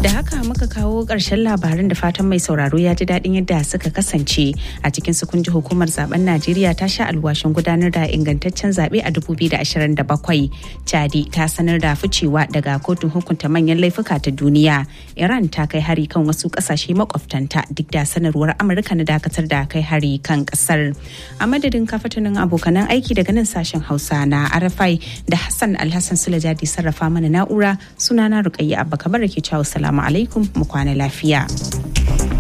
Da haka muka kawo ƙarshen labarin da fatan mai sauraro ya ji daɗin yadda suka kasance a cikin su kunji hukumar zaben Najeriya ta sha alwashin gudanar da ingantaccen zaɓe a 2027. Chadi ta sanar da ficewa daga kotun hukunta manyan laifuka ta duniya. Iran ta kai hari kan wasu ƙasashe makwabtanta duk da sanarwar Amurka na dakatar da kai hari kan ƙasar. A madadin kafatanin abokanan aiki daga nan sashen Hausa na Arafai da Hassan Alhassan Sulajadi sarrafa mana na'ura sunana Rukayya Abba Kabar ke cewa salamu alaikum mu kwana lafiya.